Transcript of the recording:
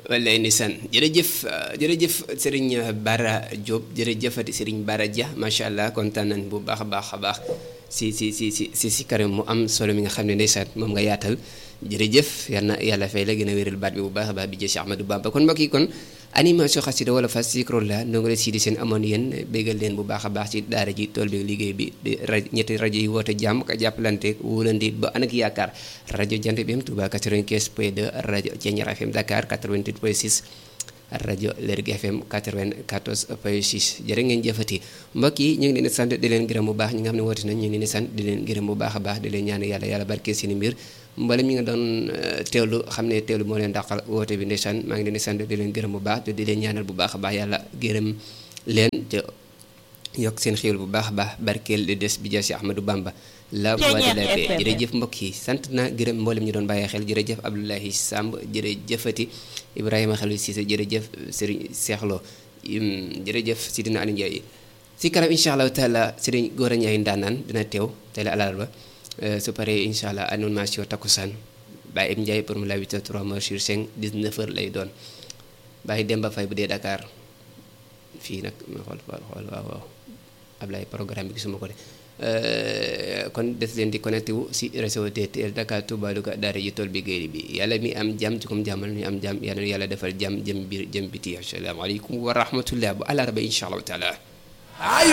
wallaay ndeysaan jërëjëf jërëjëf Serigne Bara Diop jërëjëfati Serigne Bara Dia macha allah kontaan nañ bu baax a baax a baax si si si si si si karim mu am solo mi nga xam ne ndeysaan moom nga yaatal jërëjëf yal na yàlla fay la gën a wéral baat bi bu baax a baax bi jë si Ahmadou Bamba kon mbokk yi kon animation xasida wala fas sikro la ndongo la sii di seen amoon yéen béggal leen bu baax a baax ci daara ji tool bi liggéey bi di rajo ñetti rajo yi woote jàmm ka jàppalante wóolandi ba ànd ak yaakaar rajo Jant bi am Touba 95 point 2 rajo Thiéniere FM Dakar 88 point 6 rajo Lergui FM 94 point 6 jërë ngeen jëfati mbokk yi ñu ngi leen di sant di leen gërëm bu baax ñi nga xam ne woote nañ ñu ngi leen di sant di leen gërëm bu baax a baax di leen ñaan yàlla yàlla barke seen i mbir mbala mi nga doon teewlu xam ne teewlu moo leen dàqal woote bi ndeysaan maa ngi leen di sant di leen gërëm bu baax te di leen ñaanal bu baax a baax yàlla gërëm leen te yokk seen xéwal bu baax a baax barkeel di des bi jaasi Ahmadou Bamba la voix de la paix jërëjëf mbokk yi sant na gërëm mboolem ñu doon bàyyi xel jërëjëf Abdoulahi Samb jërëjëfati Ibrahima Khalil Cissé jërëjëf Serigne Seexlo jërëjëf Sidina Aliou Ndiaye si kanam incha allahu taala Serigne Gora Ndiaye ndaanaan dina teew tey la alarba su paree incha allah animation takkusaan Baye Ibou Ndiaye pour mu la 8 3 mois sur 5 19 heures lay doon Baye Demba Faye bu dee Dakar fii nag ma xool xool waaw waaw Ablaye programme bi gisuma ko de kon des leen di connecté wu si réseau DTL Dakar Touba Louga daara ji tool bi géej bi yàlla mi am jàmm ci comme jàmmal ñu am jàmm yàlla yàlla defal jàmm jëm biir jëm biti asalaamaaleykum wa rahmatullah bu àllarba incha allahu taala